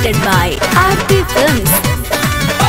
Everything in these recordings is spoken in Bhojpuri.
presented by RP Films.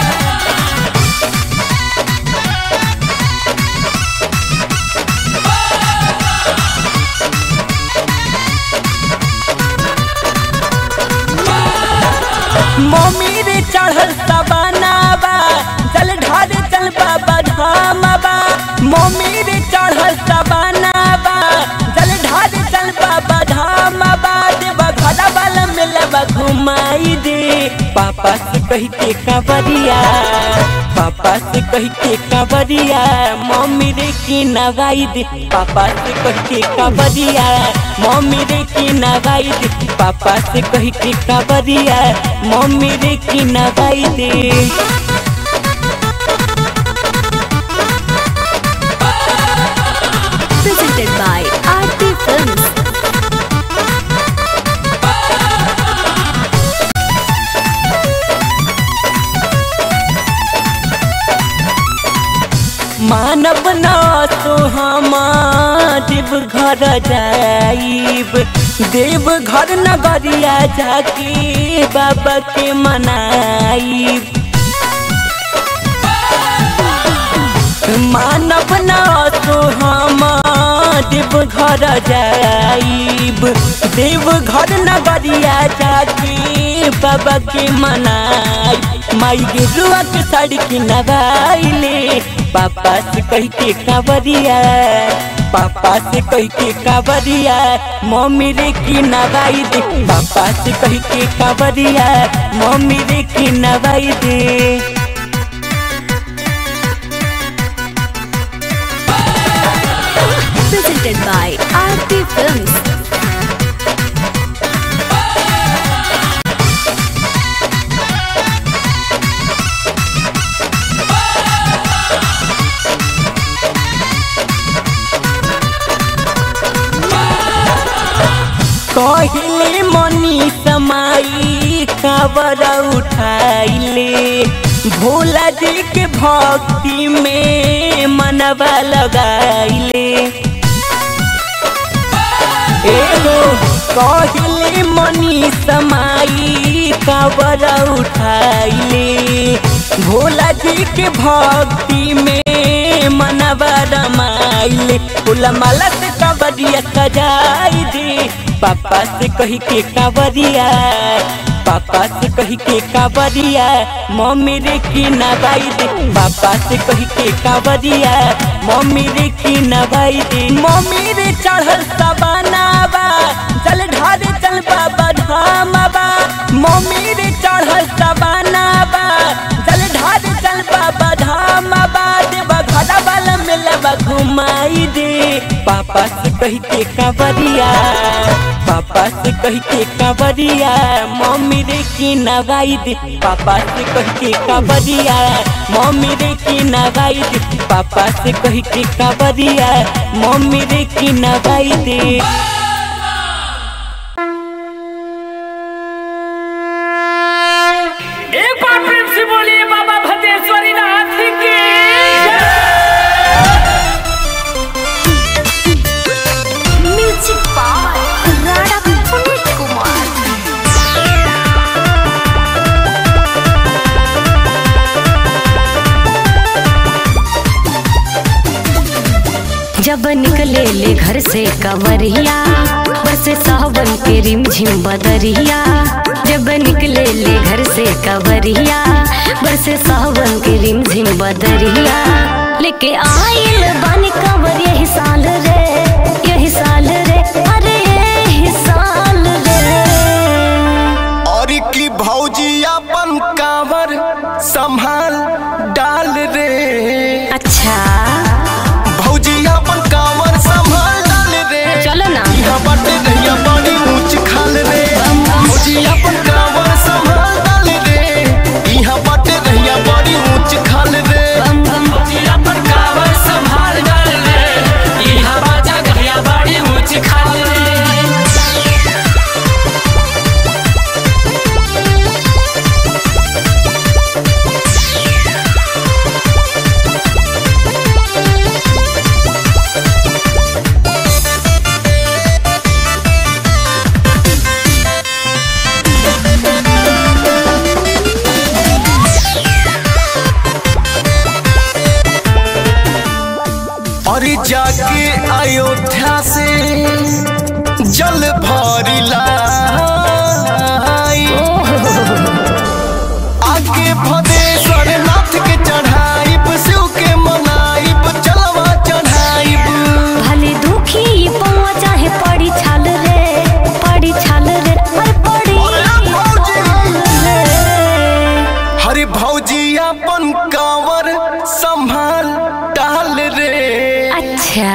Mummy रे चढ़ल सबनाबा चल ढाल चल बाबा धामबा मम्मी रे चढ़ल सबनाबा चल ढाल चल बाबा धामबा देवा घड़ा वाला मिलबा घुमाई दे पापा से कह के कबरिया पापा से कह के कबरिया मम्मी रे की नवाई दे पापा से कह के कबरिया मम्मी रे की नवाई दे पापा से कह के कबरिया मम्मी रे की नवाई दे Presented by RP Films. मानव ना तो हम देव घर जाइब देव घर नगरिया जाके बाबा के मनाइब मानव ना तो हम देव घर जाइब देव घर नगरिया जाके बाबा के मनाई माई गेरुआ के साड़ी की नवाइले पापा से कह के कावरिया पापा से कह के कावरिया मम्मी रे की नवाई दे पापा से कह के कावरिया मम्मी रे की नवाई दे Presented by RP Films. कहले मनी समाई खबर उठाइले भोला जी के भक्ति में मनवा लगाइले एगो कहले मनी समाई खबर उठाइले भोला जी के भक्ति में मनवा रमाइले फूला माला से कबरिया सजाई दे पापा से कही के कावरिया पापा से कही के कावरिया मम्मी रे की नवाई दे पापा से कही के कावरिया मम्मी रे की नवाई दे मम्मी रे चढ़ल सबनाबा चल ढाल चल बाबा धामबा मम्मी रे चढ़ल सबनाबा चल ढाल चल बाबा धामबा देवा घड़ा वाला मिलबा घुमाई दे पापा से कह के कावरिया पापा से कह के कावरिया मम्मी रे की नवाई दे पापा से कह के कावरिया मम्मी रे की नवाई दे पापा से कह के कावरिया मम्मी रे की नवाई दे एक बार प्रेम से बोलिए बाबा भद्रेश्वरी नाथ की Music by Radha Puneet Kumar. जब निकले ले घर से कवरिया बरसे सावन के रिमझिम बदरिया जब निकले ले घर से कवरिया बरसे सावन के रिमझिम बदरिया लेके आइल बन कवर यही साल रे यही साल रे अरे यही साल रे और की भौजी अपन कावर संभाल डाल रे अच्छा भौजी अपन कावर संभाल डाल रे चलो ना यहाँ बाटे रहिया बड़ी ऊंच खाल रे भौजी अपन कावर संभाल डाल रे यहाँ बाटे रहिया बड़ी ऊंच खाल रे बम बम अपन कावर संभाल डाल ले यहाँ बाजा गया से जल भरिला आगे भदेश्वर नाथ के चढ़ाइब शिव के मनाइब चलवा चढ़ाइब भले दुखी पौआ चाहे पड़ी छाल रे पड़ी छाल रे पर पड़ी अरे भौजी! छाल रे हरे भौजी अपन कांवर संभाल डाल रे अच्छा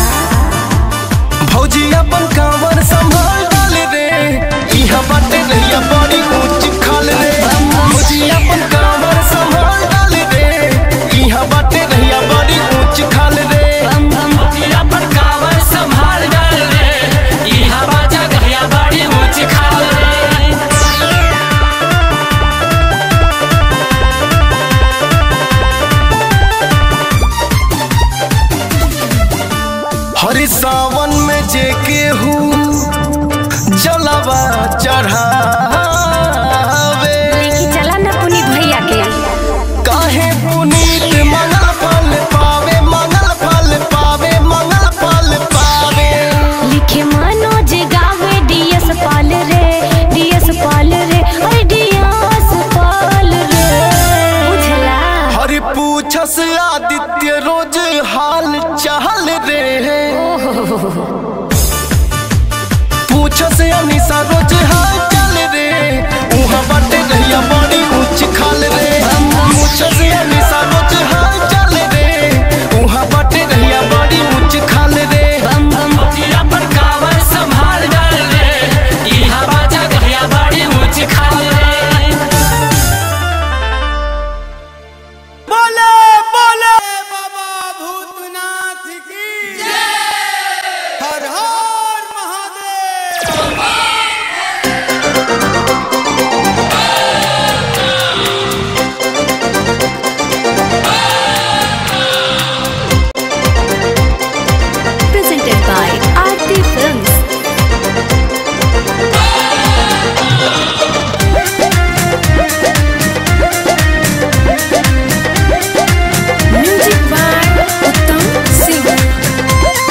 भौजी अपन कांवर संभाल डाल रे इहा बाटे नैया बड़ी ऊंच खाल रे भौजी अपन कांवर संभाल डाल रे इहा बाटे नैया बड़ी ऊंच खाल रे बम बम जिला पर कावर संभाल डाल रे यहाँ बाजा गया बड़ी ऊंच खाल रे हरि सावन में जे केहू जलवा चढ़ावे लेके चला ना पुनीत भैया के काहे पुनीत मंगल फल पावे मंगल फल पावे मंगल फल पावे लिखे मनोज गावे डीएस पाल रे डीएस पाल रे अरे डीएस पाल रे बुझला हरि पूछस आदित्य रोज हाल चाल रे पूछस अनिसा रोज हाल चाल रे उहाँ बाटे रहिया बड़ी ऊंच खाल रे पूछस अनिसा रोज हाल चाल रे उहाँ बाटे रहिया बड़ी ऊंच खाल रे बम बम जिला पर कावर संभाल डाल रे यहाँ बाजा गया बड़ी ऊंच खाल रे बोले बोले बाबा भूतनाथ की हर हर Mahadev presented by Aarti Films. Music by Uttam Singh.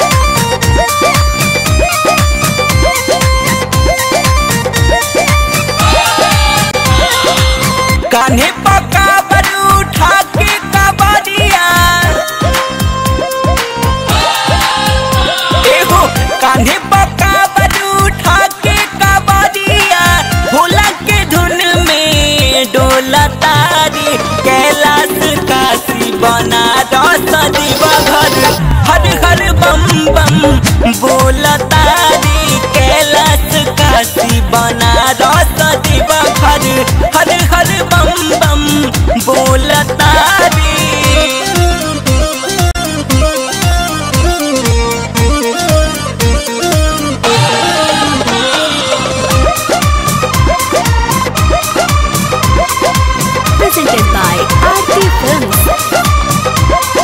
कान्हे पका बरू उठा के कबरिया एहो कान्हे पका बरू उठा के कबरिया भोला के धुन में डोला तारी कैलाश काशी बना रस दीवा घर हर हर बम बम बोला तारी कैलाश काशी बना रस दीवा घर हर हर बम बम बोला तारी Presented by Aarti Films.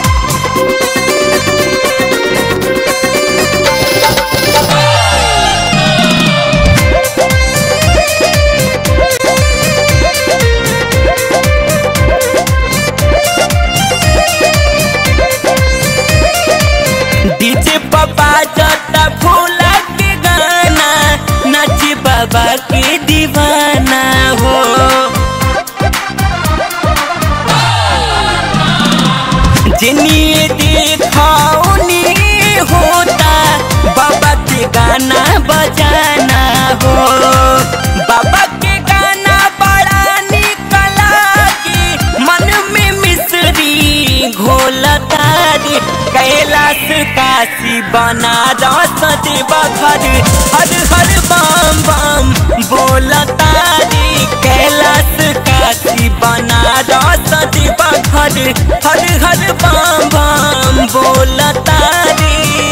DJ पापा जता फूला के गाना नाची बाबा के दीवाना हो जिन्हें देखाओनी होता बाबा के गाना बजाना हो बाबा के गाना बड़ा निकला की मन में मिश्री घोलता रे कैलाश काशी बना रस देवा घर हर हर बम बम बोलता रे कैलाश काशी बना रस देवा घर हर हर बम बम बोलता रे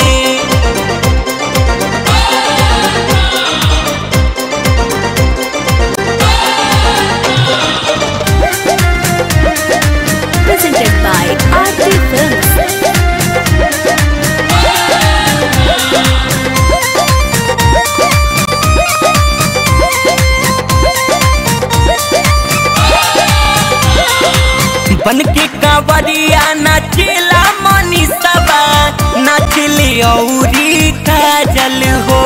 Presented by Aarti Films. बन के कांवरिया नाचेला मनीषबा जागल हो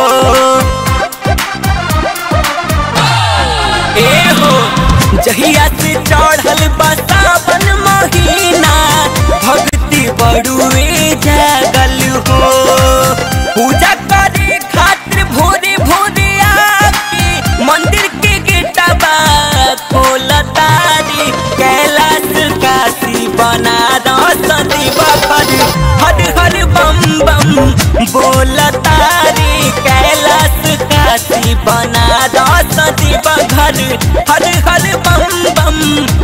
ए हो जहिया से चढ़ल बा सावन महीना भक्ति बड़ुए जागल हो पूजा करे खातिर भोरे भोरे आके मंदिर के गेटवा खोलतारी कैलाश काशी बना सदी बखर हर हर बम बम बोलतारी कैलाश काशी बना सदी बखर हर हर बम बम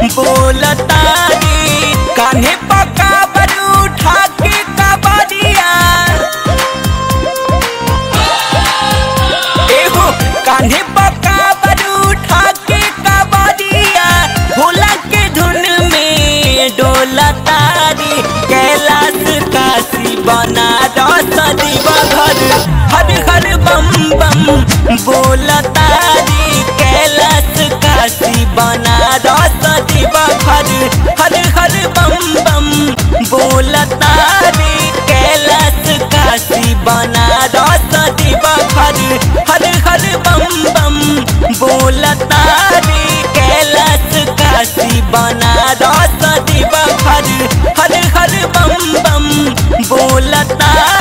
बोलतारी कान्हे पका बर उठा के कबरिया एहो कान्हे पका बर उठा के कबरिया भोला के धुन में डोला तारी कैलाश काशी बना सदी बघर हर हर बम बम बोला तारी कैलाश काशी बना सदी बघर हर हर बम बम बोला तारी कैलाश काशी बना सदी बघर हर हर बम बम बोला तारी कैलाश काशी बना सदी बघर हर हर बम बम बोला तारी